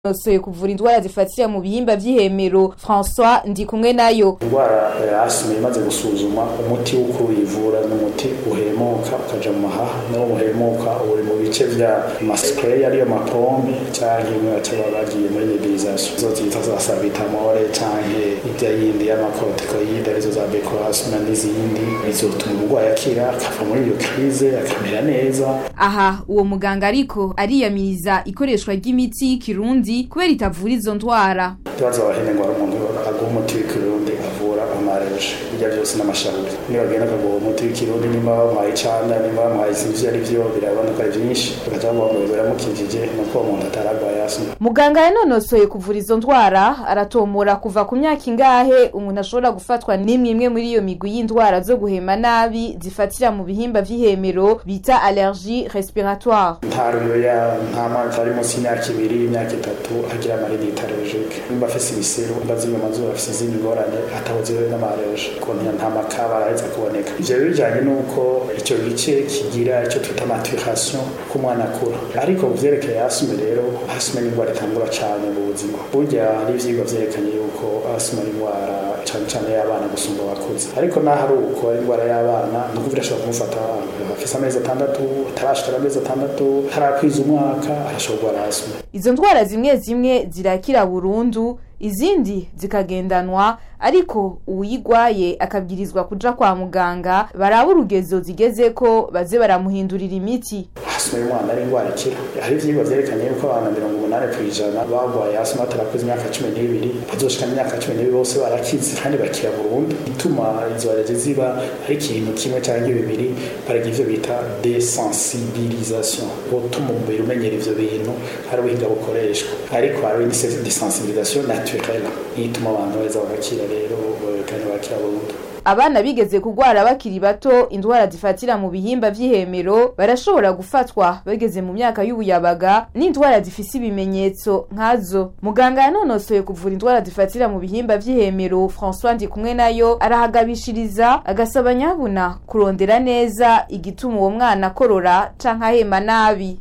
nosoye kuvura indwara zifatira mu bihimba vy'ihemero François ndi kumwe nayo indwara ya asima imaze gusuzuma umuti wo kuyivura n'umuti uhemuka ukaja mu mahaha niwo uhemuka uri mu bice vya maspray ariyo mapombe canke imwe baca bagiye muri nebulisation izo zita za salbutamol canke irya yindi y'amakortikoide arizo za becoasma n'izindi bizotuma umurwayi akira akava muri iyo krize akamera neza aha uwo muganga ariko ariyamiriza ikoreshwa ry'imiti y'ikirundi kubera itavura izo ndwara ikibazo abahene ngo hari umuntu aguha umuti w'ikirundi avura amareje ibyo byose n'amashauri niba bagenda akaguha umuti w'ikirundi nimba bamuhaye icanda nimba bamuhaye ivyo ari vyo birabona ko ari vyinshi bagaca bavuga ngo biramukijije nuko uwo muntu ataragwaye asima muganga yanonosoye kuvura izo ndwara aratomora kuva ku myaka ingahe umuntu ashobora gufatwa n'imwe imwe muri iyo migwi y'indwara zo guhema nabi zifatira mu bihimba vy'ihemero bita allergie respiratoire nta ruyoya nta mwana ari munsi y'imyaka ibiri imyaka itatu agira amarinite allergique nimba afise ibiseru nimba zimwe amazuru afise izindi ngorane atabuziwe n'amareje ukuntu nta makaba araheza kuboneka ivyo rero bijanye n'uko ico gice kigira ico twita maturation k'umwana akura ariko ku vyerekeye asime rero asime ni indwara itangura cane mu buzima burya hari ivyigwa vyerekanye yuko asime ni indwara cane cane y'abana gusumba abakuze ariko naho ari uko ari indwara y'abana ni ukuvuga ashobora kumufata afise amezi atandatu atarashikana amezi atandatu atarakwiza umwaka arashobora kurwara asime izo ndwara zimwe zimwe zirakira burundu izindi zikagendanwa ariko uwuyigwaye akabwirizwa kuja kwa muganga baraba urugezo zigezeko baze baramuhindurira imiti asima y'umwana ari indwara ikira hari ivyigwa vyerekanye yuko abantu mirongo umunani kw'ijana bagwaye asima batarakuze imyaka cumi n'ibiri bazoshikana imyaka cumi n'ibiri bose barakize kandi bakira burundu ituma izo allergie ziba ari ikintu kimwe canke bibiri baragira ivyo bita desensibilisation gutuma umubiri umenyera ivyo bintu hari ubuhinga bukoreshwa ariko hari desensibilisation naturelle ituma abantu beza bagakira rero kandi bakira burundu abana bigeze kugwara bakiri bato indwara zifatira mu bihimba vy'ihemero barashobora gufatwa bageze mu myaka y'ubuyabaga n'indwara zifise ibimenyetso nkazo muganga yanonosoye kuvura indwara zifatira mu bihimba vy'ihemero François ndi kumwe nayo arahagabishiriza agasaba nyabuna kurondera neza igituma uwo mwana akorora canke ahema nabi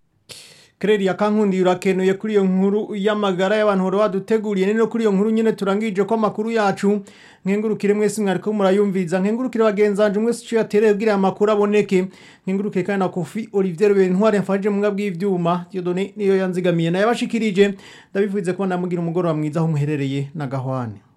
Kreri yakankundi urakenuye kuri iyo nkuru y'amagara y'abantu horo baduteguriye nino kuri iyo nkuru nyene turangije ko amakuru yacu nkengurukire mwese mwariko murayumviza nkengurukire bagenzanje mwese cyo yatereye kugira amakuru aboneke nkengurukire kandi na Kofi Olivier Bentware mfaje mu bw'ivyuma Dieudonné niyo yanzigamiye na yabashikirije ndabivuze ko ndamugira umugoro wa mwiza aho muherereye na Gahwane